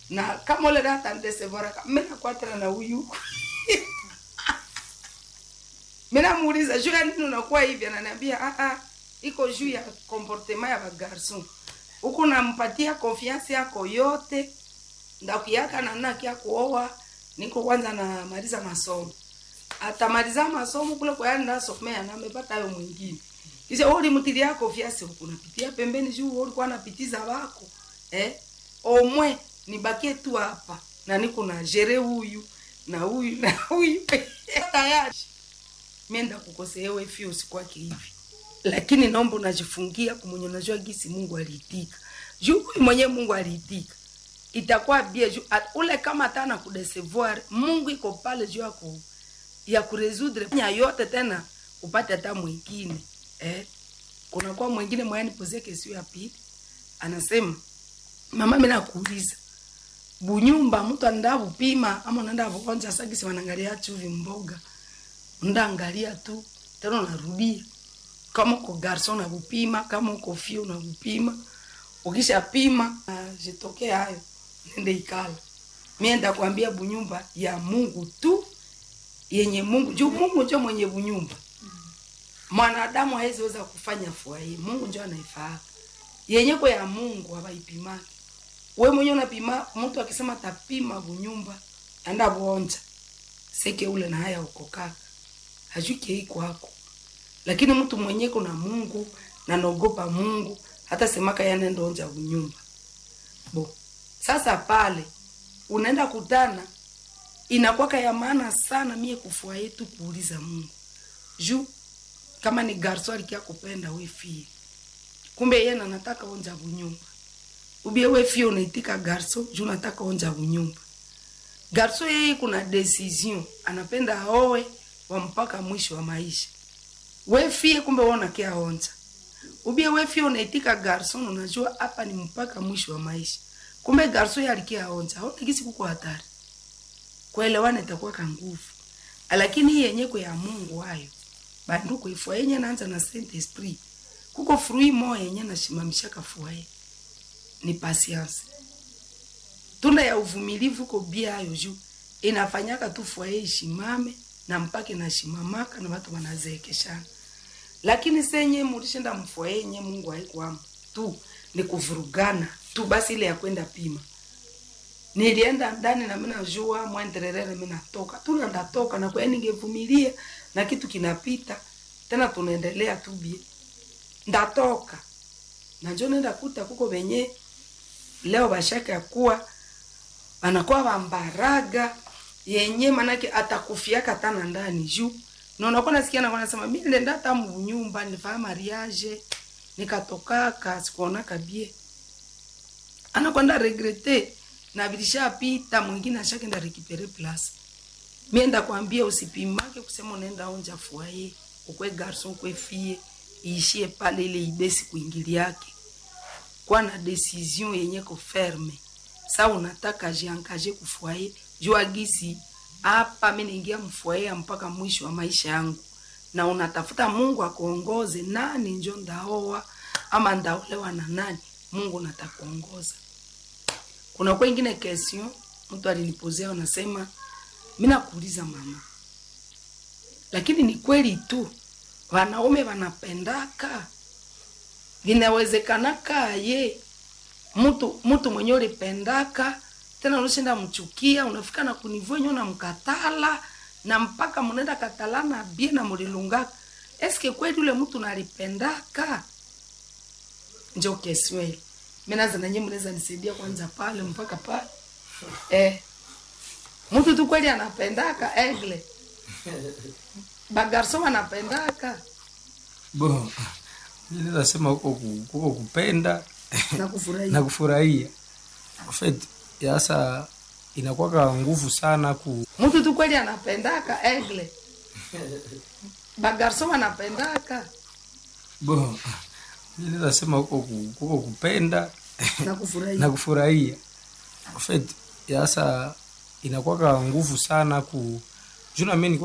na kama ule data ndesevora mena kwatana na huyu mena muuliza juu ya nini unakuwa hivi ananiambia ah ah iko juu ya comportement ya bagarson huku nampatia confiance yako yote ndakuyaka namna kia kuoa niko kwanza namaliza masomo atamaliza masomo kule kwa yani nasomea na amepata hayo mwingine kisha wewe ulimtilia confiance huku unapitia pembeni juu wewe ulikuwa unapitiza wako eh omwe nibakie tu hapa na niko na jere huyu na huyu na huyu tayari mienda kukosea wewe fio sikwake hivi lakini naomba unajifungia kumwenye unajua gisi Mungu aliitika juu huyu mwenyewe Mungu aliitika itakuwa bie juu at, ule kama atana kudesevoir Mungu iko pale juu yako ya kuresudre nya yote tena upate hata mwingine eh kuna kwa mwingine mwani pose kesio ya pili anasema mama mimi nakuuliza bunyumba mtu anaenda kupima ama unaenda kuonja sasa si wanaangalia chuvi mboga ndaangalia tu tena unarudia kama uko garson na kupima kama uko fio na kupima ukisha pima uh, jitokee hayo nende ikala mimi ndakwambia bunyumba ya Mungu tu yenye Mungu juu Mungu ndio mwenye bunyumba mwanadamu hawezi weza kufanya fua hii Mungu ndio anaifahamu yenye kwa ya Mungu hawaipimaki we mwenyewe unapima mtu akisema tapima bunyumba anda buonja seke ule na haya uko kaka hajuki iko hako lakini mtu mwenye kuna Mungu na naogopa Mungu hata semaka yanenda onja bunyumba bo sasa pale unaenda kutana inakwaka ya maana sana mie kufua yetu kuuliza Mungu juu kama ni garso alikia kupenda we fie kumbe yeye anataka onja bunyumba ubie we fie unaitika garso juu nataka onja bunyumba garso yeye kuna decision anapenda aowe wa mpaka mwisho wa maisha we fie kumbe wewe unakia onja ubie we fie unaitika garson unajua hapa ni mpaka mwisho wa maisha kumbe garso yeye alikia onja haona kisi kuko hatari kuelewana itakuwa ka nguvu lakini hii yenye kwa ya Mungu hayo bandu kuifua yenye naanza na Saint Esprit kuko frui moya yenye nashimamisha kafua ye ni patience tunda ya uvumilivu ko bia hayo juu inafanyaka tu fua ye ishimame na mpaka inashimamaka na watu wanazeekeshana lakini senye mulishenda mfua yenye Mungu haikuamu tu ni kuvurugana tu basi ile ya kwenda pima nilienda ndani na mimi najua mwendelelele mimi natoka tu na ndatoka na kwa ningevumilia na kitu kinapita tena tunaendelea tu bie ndatoka na njoo nenda kuta kuko wenye leo bashaka ya kuwa wanakuwa bambaraga yenye manake atakufiaka tana ndani juu na unakuwa nasikia na wanasema mimi nenda hata nyumba nilifanya mariage nikatokaka sikuonaka bie anakwenda regrete na bilishapita mwingine ashakenda rekipere place mienda kwambia usipimake kusema unaenda onja fuaye ukwe garson ukwe fie iishie pale ile idesi kuingiliake kwa na decision yenye ko ferme sa unataka jiangaje kufuaye jua gisi hapa mimi naingia mfuaye mpaka mwisho wa maisha yangu na unatafuta Mungu akuongoze nani njo ndaoa ama ndaolewa na nani Mungu natakuongoza kuna kwa ingine question mtu alinipozea anasema mimi nakuuliza mama lakini ni kweli tu wanaume wanapendaka vinawezekanaka ye mtu mtu mwenye ulipendaka tena unashinda mchukia unafika na kunivua nyo namkatala na mpaka mnaenda katalana bie na mulilungaka eske kweli ule mtu nalipendaka njo kesweli mimi naza na nyinyi mnaweza nisaidia kwanza pale mpaka pale eh mtu tu kweli anapendaka egle bagarso wanapendaka bo mimi nasema huko ku- huko kupenda na kufurahia na kufurahia En fait yasa inakuwaka nguvu sana ku mtu tu kweli anapendaka egle bagarso wanapendaka bo mimi nasema huko ku- huko kupenda na kufurahia na kufurahia En fait yasa inakuwaka nguvu sana ku juna mimi